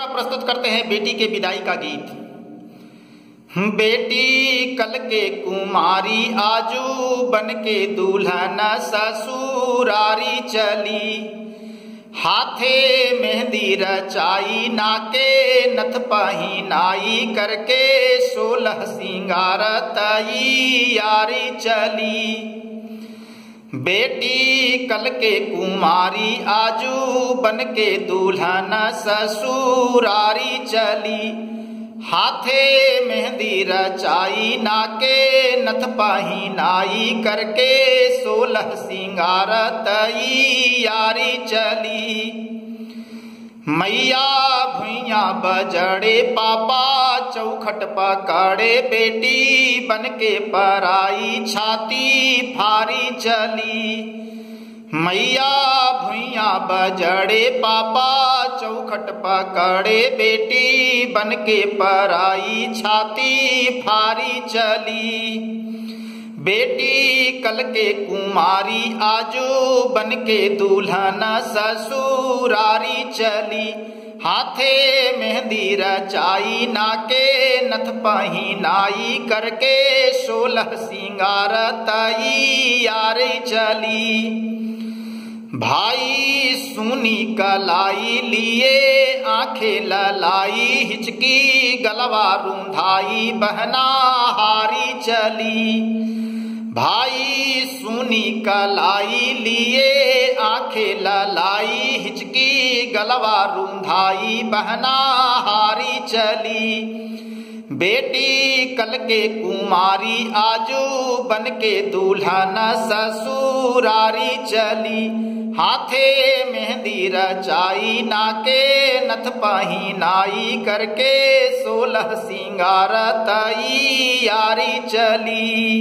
प्रस्तुत करते हैं बेटी के विदाई का गीत बेटी कल के कुमारी आजू बन के दुल्हन ससुरारी चली हाथे मेहंदी रचाई नाके नथ पहिनाई करके सोलह सिंगार तई यारी चली बेटी कल के कुमारी आजू बन के दुल्हन ससुरारी चली हाथे मेहंदी रचाई नाके नथ पहिनाई करके सोलह सिंगार तई यारी चली मैया भुइया बजड़े पापा चौखट पकड़े बेटी बन के पराई छाती फारी चली मैया भुइया बजड़े पापा चौखट पकड़े बेटी बन के पराई छाती फारी चली बेटी कल के कुमारी आजू बन के दुल्हन ससुरारी चली हाथे मेहंदी रचाई नाके नथ पहिनाई करके सोलह सिंगार तई यारी चली भाई सुनी कलाई लिए आंखें ललाई हिचकी गलवा रूंधाई बहना हारी चली भाई सुनी कलाई लिए आंखें ललाई हिचकी गलवा रूंधाई बहना हारी चली बेटी कल के कुमारी आजू बन के दुल्हन ससुरारी चली हाथे मेहंदी रचाई नाके नथ पहिनाई करके सोलह सिंगार तई यारी चली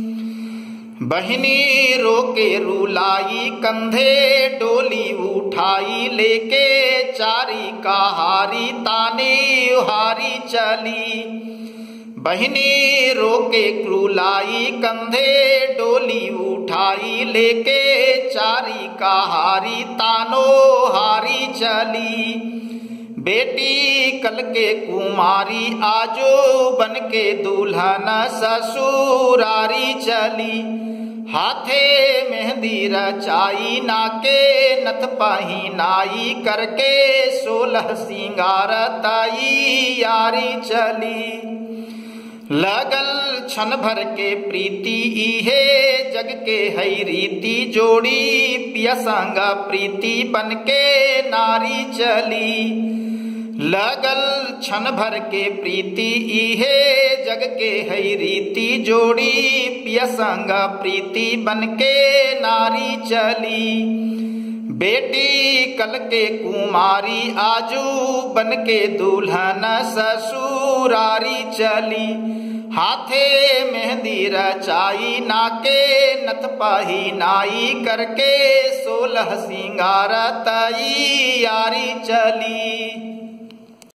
बहनी रोके रुलाई कंधे डोली उठाई लेके चारी कहारी ताने हारी चली बहनी रोके क्रूलाई कंधे डोली उठाई लेके चारी कहारी तानो हारी चली बेटी कल के कुमारी आजो बन के दुल्हन ससुरारी चली हाथे मेहंदी रचाई नाके नथ पहिनाई करके सोलह सिंगार तई यारी चली लगल क्षण भर के प्रीति इहे जग के हई रीति जोड़ी पिया संग प्रीति बन के नारी चली लगल क्षण भर के प्रीति इहे जग के हई रीति जोड़ी पिया संग प्रीति बन के नारी चली बेटी कल के कुमारी आजू बन के दुल्हन ससुरारी चली हाथे मेहंदी रचाई नाके नथ पहिनाई करके सोलह सिंगार तई यारी चली